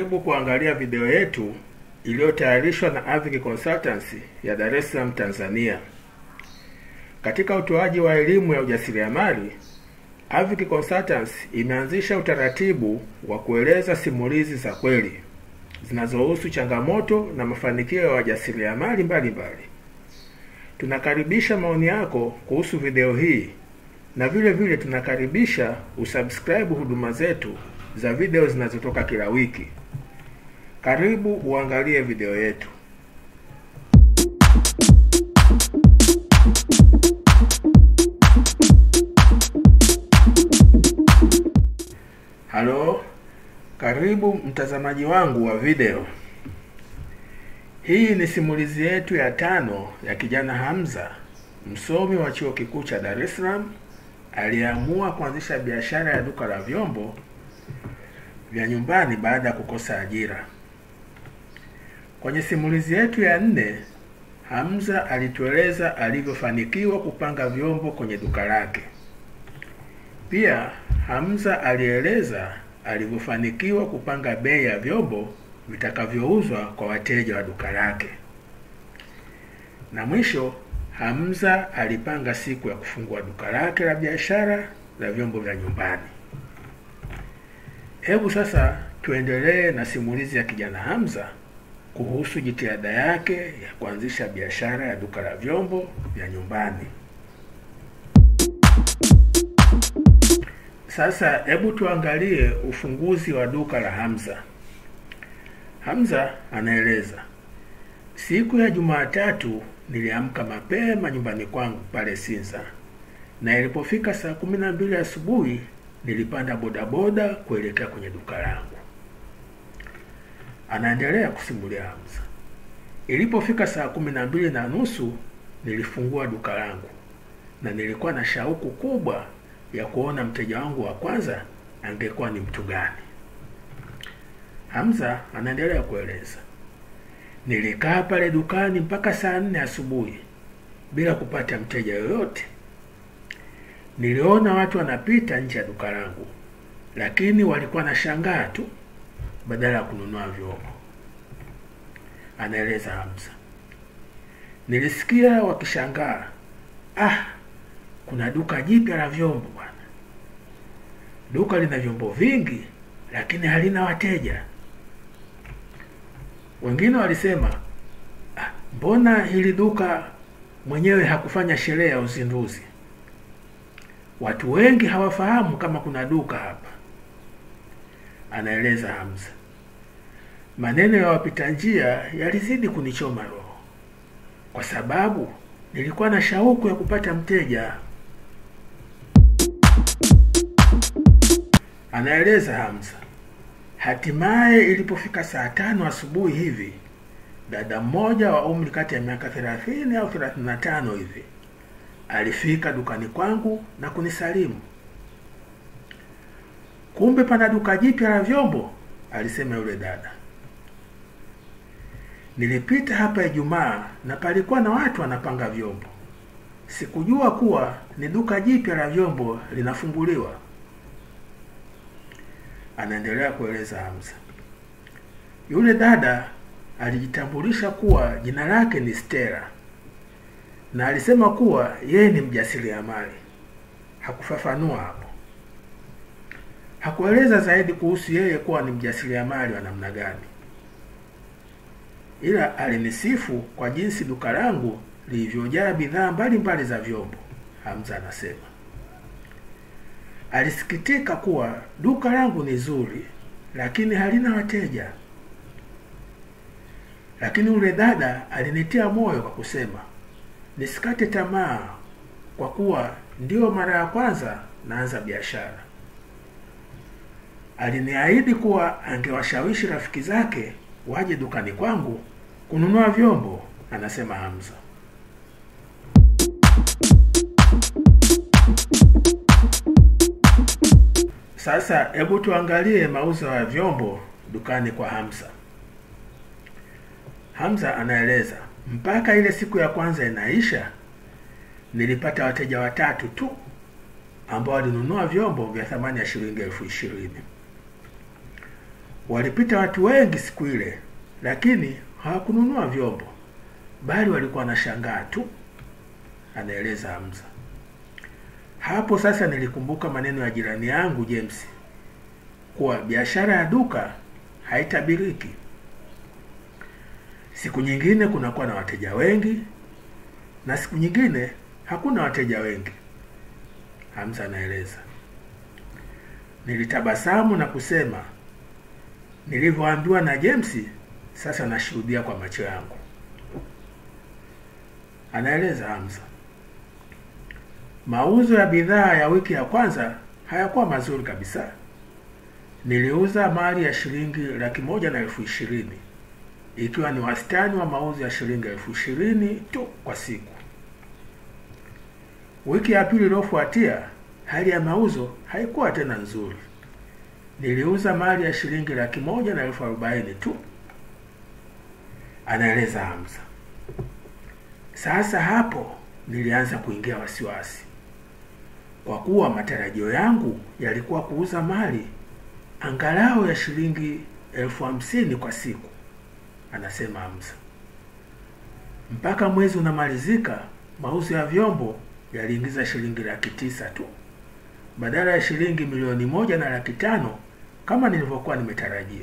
Karibu kuangalia video yetu iliyotayarishwa na Avic Consultancy ya Dar es Salaam, Tanzania. Katika utoaji wa elimu ya ujasiriamali, Avic Consultancy imeanzisha utaratibu wa kueleza simulizi za kweli zinazohusu changamoto na mafanikio ya wajasiriamali mbalimbali. Tunakaribisha maoni yako kuhusu video hii na vile vile tunakaribisha usubscribe huduma zetu za video zinazotoka kila wiki. Karibu uangalie video yetu. Halo, karibu mtazamaji wangu wa video. Hii ni simulizi yetu ya tano ya kijana Hamza, msomi wa chuo kikuu cha Dar es Salaam aliyeamua kuanzisha biashara ya duka la vyombo vya nyumbani baada ya kukosa ajira. Kwenye simulizi yetu ya nne, Hamza alitueleza alivyofanikiwa kupanga vyombo kwenye duka lake. Pia Hamza alieleza alivyofanikiwa kupanga bei ya vyombo vitakavyouzwa kwa wateja wa duka lake. Na mwisho Hamza alipanga siku ya kufungua duka lake la biashara la vyombo vya nyumbani. Hebu sasa tuendelee na simulizi ya kijana Hamza kuhusu jitihada yake ya kuanzisha biashara ya duka la vyombo vya nyumbani. Sasa hebu tuangalie ufunguzi wa duka la Hamza. Hamza anaeleza, siku ya Jumatatu niliamka mapema nyumbani kwangu pale Sinza, na ilipofika saa kumi na mbili asubuhi nilipanda bodaboda kuelekea kwenye duka langu. Anaendelea kusimulia Hamza, ilipofika saa kumi na mbili na nusu nilifungua duka langu na nilikuwa na shauku kubwa ya kuona mteja wangu wa kwanza angekuwa ni mtu gani. Hamza anaendelea kueleza, nilikaa pale dukani mpaka saa nne asubuhi bila kupata mteja yoyote. Niliona watu wanapita nje ya duka langu, lakini walikuwa na shangaa tu badala ya kununua vyombo. Anaeleza Hamza, nilisikia wakishangaa, ah, kuna duka jipya la vyombo bwana. Duka lina vyombo vingi, lakini halina wateja. Wengine walisema ah, mbona hili duka mwenyewe hakufanya sherehe ya uzinduzi? Watu wengi hawafahamu kama kuna duka hapa. Anaeleza Hamza, maneno ya wapita njia yalizidi kunichoma roho, kwa sababu nilikuwa na shauku ya kupata mteja. Anaeleza Hamza, hatimaye ilipofika saa tano asubuhi hivi, dada mmoja wa umri kati ya miaka thelathini au thelathini na tano hivi alifika dukani kwangu na kunisalimu. Kumbe pana duka jipya la vyombo, alisema yule dada. Nilipita hapa Ijumaa na palikuwa na watu wanapanga vyombo. Sikujua kuwa ni duka jipya la vyombo linafunguliwa. Anaendelea kueleza Hamza. Yule dada alijitambulisha kuwa jina lake ni Stella na alisema kuwa yeye ni mjasiriamali. Hakufafanua hapo, hakueleza zaidi kuhusu yeye kuwa ni mjasiriamali wa namna gani, ila alinisifu kwa jinsi duka langu lilivyojaa bidhaa mbalimbali za vyombo. Hamza anasema alisikitika kuwa duka langu ni zuri, lakini halina wateja. Lakini yule dada alinitia moyo kwa kusema nisikate tamaa kwa kuwa ndiyo mara ya kwanza naanza biashara. Aliniahidi kuwa angewashawishi rafiki zake waje dukani kwangu kununua vyombo, anasema Hamza. Sasa hebu tuangalie mauzo ya vyombo dukani kwa Hamza. Hamza anaeleza mpaka ile siku ya kwanza inaisha, nilipata wateja watatu tu ambao walinunua vyombo vya thamani ya shilingi elfu ishirini. Walipita watu wengi siku ile, lakini hawakununua vyombo, bali walikuwa wanashangaa tu, anaeleza Hamza. Hapo sasa nilikumbuka maneno ya jirani yangu James kuwa biashara ya duka haitabiriki. Siku nyingine kunakuwa na wateja wengi na siku nyingine hakuna wateja wengi, Hamza anaeleza. Nilitabasamu na kusema nilivyoambiwa na James, sasa nashuhudia kwa macho yangu, anaeleza Hamza. Mauzo ya bidhaa ya wiki ya kwanza hayakuwa mazuri kabisa. Niliuza mali ya shilingi laki moja na elfu ishirini ikiwa ni wastani wa mauzo ya shilingi elfu ishirini tu kwa siku. Wiki ya pili iliyofuatia hali ya mauzo haikuwa tena nzuri. Niliuza mali ya shilingi laki moja na elfu arobaini tu, anaeleza Hamza. Sasa hapo nilianza kuingia wasiwasi, kwa kuwa matarajio yangu yalikuwa kuuza mali angalau ya shilingi elfu hamsini kwa siku, anasema Hamza. Mpaka mwezi unamalizika, mauzo ya vyombo yaliingiza shilingi laki tisa tu badala ya shilingi milioni moja na laki tano kama nilivyokuwa nimetarajia.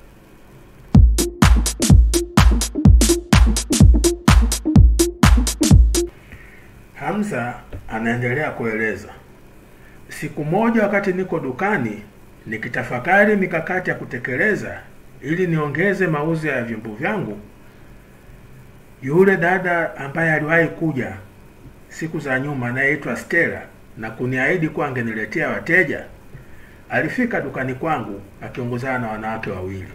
Hamza anaendelea kueleza, siku moja wakati niko dukani nikitafakari mikakati ya kutekeleza ili niongeze mauzo ya vyombo vyangu, yule dada ambaye aliwahi kuja siku za nyuma anayeitwa Stella na kuniahidi kuwa angeniletea wateja alifika dukani kwangu akiongozana na wanawake wawili.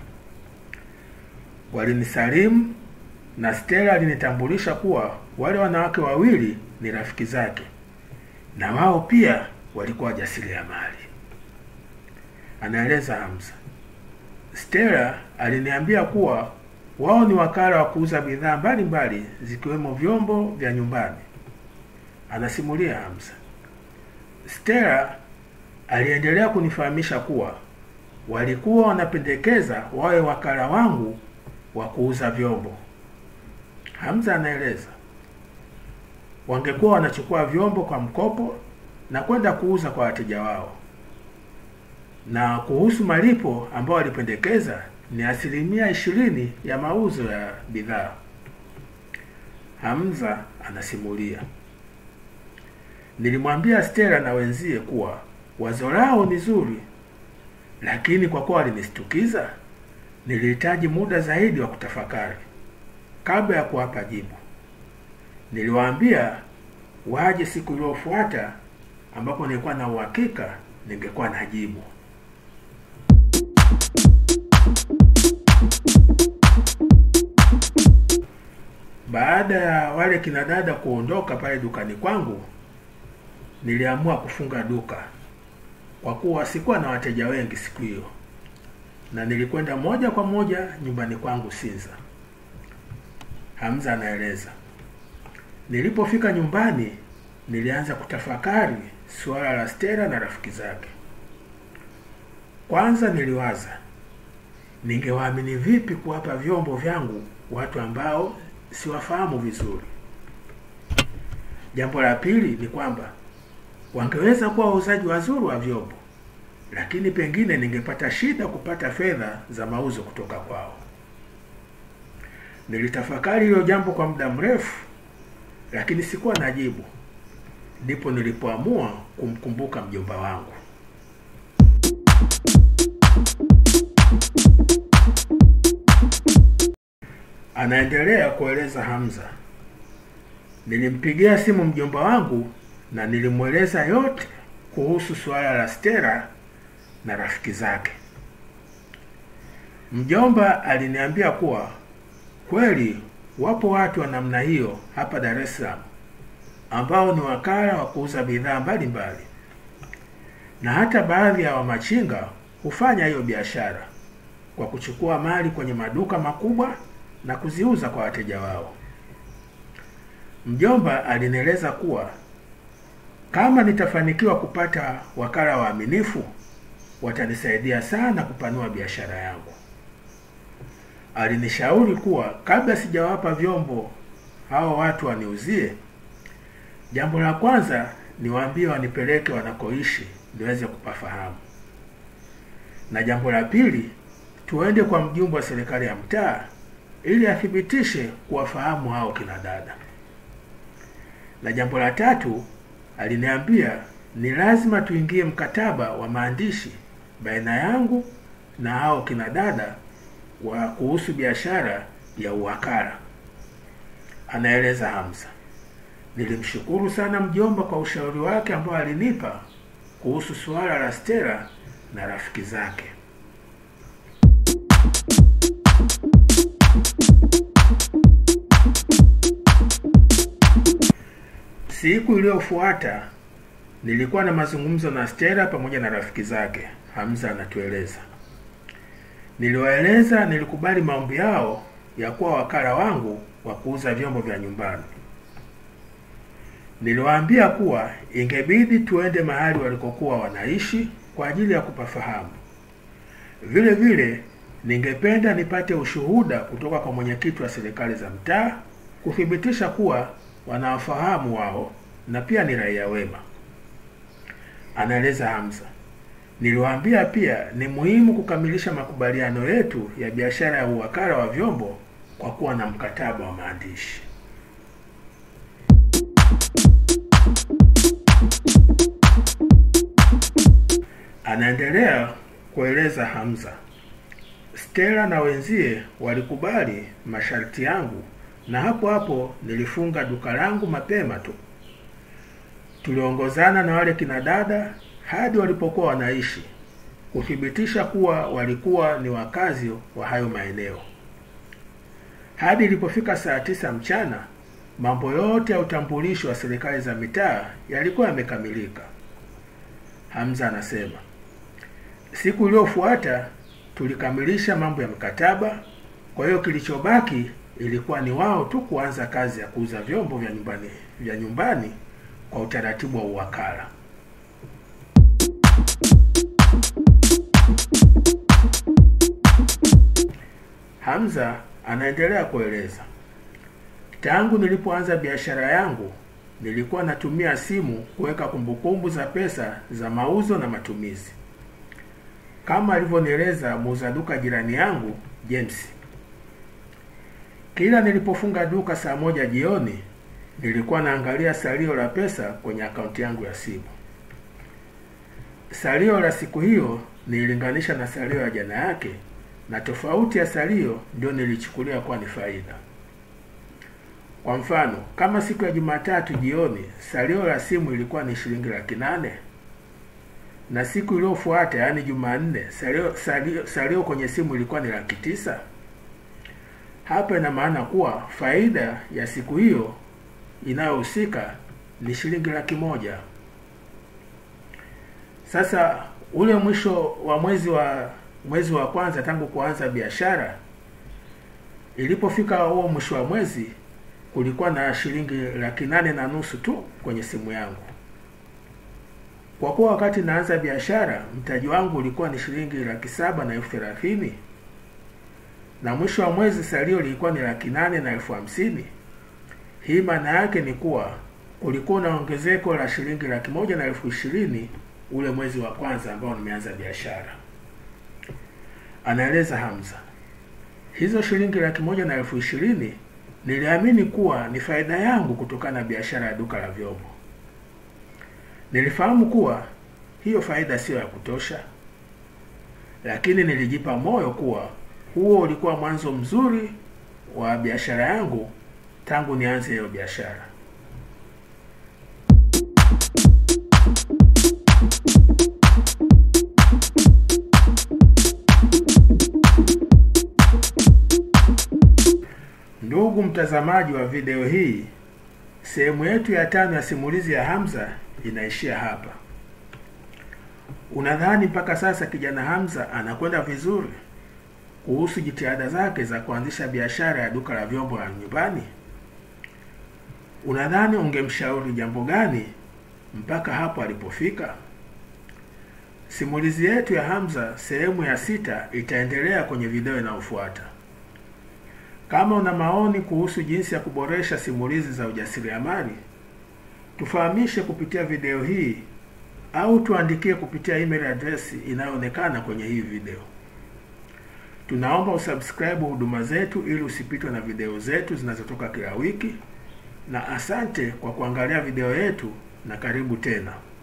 Walinisalimu na Stella alinitambulisha kuwa wale wanawake wawili ni rafiki zake na wao pia walikuwa wajasiriamali, anaeleza Hamza. Stella aliniambia kuwa wao ni wakala wa kuuza bidhaa mbalimbali zikiwemo vyombo vya nyumbani, anasimulia Hamza. Stella aliendelea kunifahamisha kuwa walikuwa wanapendekeza wawe wakala wangu wa kuuza vyombo. Hamza anaeleza wangekuwa wanachukua vyombo kwa mkopo na kwenda kuuza kwa wateja wao, na kuhusu malipo ambao walipendekeza ni asilimia ishirini ya mauzo ya bidhaa. Hamza anasimulia, nilimwambia Stella na wenzie kuwa wazo lao ni zuri, lakini kwa kuwa walinistukiza, nilihitaji muda zaidi wa kutafakari kabla ya kuwapa jibu. Niliwaambia waje siku iliyofuata ambapo nilikuwa na uhakika ningekuwa na jibu. Baada ya wale kina dada kuondoka pale dukani kwangu, niliamua kufunga duka kwa kuwa sikuwa na wateja wengi siku hiyo, na nilikwenda moja kwa moja nyumbani kwangu Sinza. Hamza anaeleza, nilipofika nyumbani nilianza kutafakari suala la Stella na rafiki zake. Kwanza niliwaza ningewaamini vipi kuwapa vyombo vyangu watu ambao siwafahamu vizuri. Jambo la pili ni kwamba wangeweza kuwa wauzaji wazuri wa vyombo, lakini pengine ningepata shida kupata fedha za mauzo kutoka kwao. Nilitafakari hilo jambo kwa muda mrefu, lakini sikuwa na jibu. Ndipo nilipoamua kumkumbuka mjomba wangu. Anaendelea kueleza Hamza, nilimpigia simu mjomba wangu na nilimweleza yote kuhusu suala la Stella na rafiki zake. Mjomba aliniambia kuwa kweli wapo watu wa namna hiyo hapa Dar es Salaam ambao ni wakala wa kuuza bidhaa mbalimbali, na hata baadhi ya wamachinga hufanya hiyo biashara kwa kuchukua mali kwenye maduka makubwa na kuziuza kwa wateja wao. Mjomba alinieleza kuwa kama nitafanikiwa kupata wakala waaminifu watanisaidia sana kupanua biashara yangu. Alinishauri kuwa kabla sijawapa vyombo hao watu waniuzie, jambo la kwanza niwaambie wanipeleke wanakoishi niweze kupafahamu, na jambo la pili tuende kwa mjumbe wa serikali ya mtaa ili athibitishe kuwafahamu hao kina dada, na jambo la tatu aliniambia ni lazima tuingie mkataba wa maandishi baina yangu na hao kina dada wa kuhusu biashara ya uwakala. Anaeleza Hamza. Nilimshukuru sana mjomba kwa ushauri wake ambao alinipa kuhusu suala la Stella na rafiki zake. Siku iliyofuata nilikuwa na mazungumzo na Stella pamoja na rafiki zake. Hamza anatueleza. Niliwaeleza nilikubali maombi yao ya kuwa wakala wangu wa kuuza vyombo vya nyumbani. Niliwaambia kuwa ingebidi tuende mahali walikokuwa wanaishi kwa ajili ya kupafahamu. Vile vile ningependa nipate ushuhuda kutoka kwa mwenyekiti wa serikali za mtaa kuthibitisha kuwa wanawafahamu wao na pia ni raia wema. Anaeleza Hamza. Niliwaambia pia ni muhimu kukamilisha makubaliano yetu ya biashara ya uwakala wa vyombo kwa kuwa na mkataba wa maandishi. Anaendelea kueleza Hamza. Stella na wenzie walikubali masharti yangu na hapo hapo nilifunga duka langu mapema tu. Tuliongozana na wale kina dada hadi walipokuwa wanaishi kuthibitisha kuwa walikuwa ni wakazi wa hayo maeneo. Hadi ilipofika saa tisa mchana, mambo yote ya utambulisho wa serikali za mitaa yalikuwa yamekamilika. Hamza anasema siku iliyofuata tulikamilisha mambo ya mkataba. Kwa hiyo kilichobaki ilikuwa ni wao tu kuanza kazi ya kuuza vyombo vya nyumbani vya nyumbani kwa utaratibu wa uwakala. Hamza anaendelea kueleza, tangu nilipoanza biashara yangu nilikuwa natumia simu kuweka kumbukumbu za pesa za mauzo na matumizi, kama alivyonieleza muuza duka jirani yangu James. Kila nilipofunga duka saa moja jioni, nilikuwa naangalia salio la pesa kwenye akaunti yangu ya simu. Salio la siku hiyo nililinganisha na salio ya jana yake, na tofauti ya salio ndio nilichukulia kuwa ni faida. Kwa mfano, kama siku ya Jumatatu jioni salio la simu ilikuwa ni shilingi laki nane na siku iliyofuata yaani Jumanne salio, salio, salio kwenye simu ilikuwa ni laki tisa. Hapa ina maana kuwa faida ya siku hiyo inayohusika ni shilingi laki moja. Sasa ule mwisho wa mwezi wa mwezi wa kwanza tangu kuanza biashara, ilipofika huo mwisho wa mwezi kulikuwa na shilingi laki nane na nusu tu kwenye simu yangu. Kwa kuwa wakati naanza biashara mtaji wangu ulikuwa ni shilingi laki saba na elfu thelathini na mwisho wa mwezi salio lilikuwa ni laki nane na elfu hamsini. Hii maana yake ni kuwa kulikuwa na ongezeko la shilingi laki moja na elfu ishirini ule mwezi wa kwanza ambao nimeanza biashara. Anaeleza Hamza, hizo shilingi laki moja na elfu ishirini niliamini kuwa ni faida yangu kutokana na biashara ya duka la vyombo. Nilifahamu kuwa hiyo faida siyo ya kutosha, lakini nilijipa moyo kuwa huo ulikuwa mwanzo mzuri wa biashara yangu tangu nianze hiyo biashara. Ndugu mtazamaji wa video hii, sehemu yetu ya tano ya simulizi ya Hamza inaishia hapa. Unadhani mpaka sasa kijana Hamza anakwenda vizuri kuhusu jitihada zake za kuanzisha biashara ya duka la vyombo la nyumbani? Unadhani ungemshauri jambo gani mpaka hapo alipofika? Simulizi yetu ya Hamza sehemu ya sita itaendelea kwenye video inayofuata. Kama una maoni kuhusu jinsi ya kuboresha simulizi za ujasiriamali, tufahamishe kupitia video hii au tuandikie kupitia email address inayoonekana kwenye hii video. Tunaomba usubscribe huduma zetu ili usipitwe na video zetu zinazotoka kila wiki, na asante kwa kuangalia video yetu na karibu tena.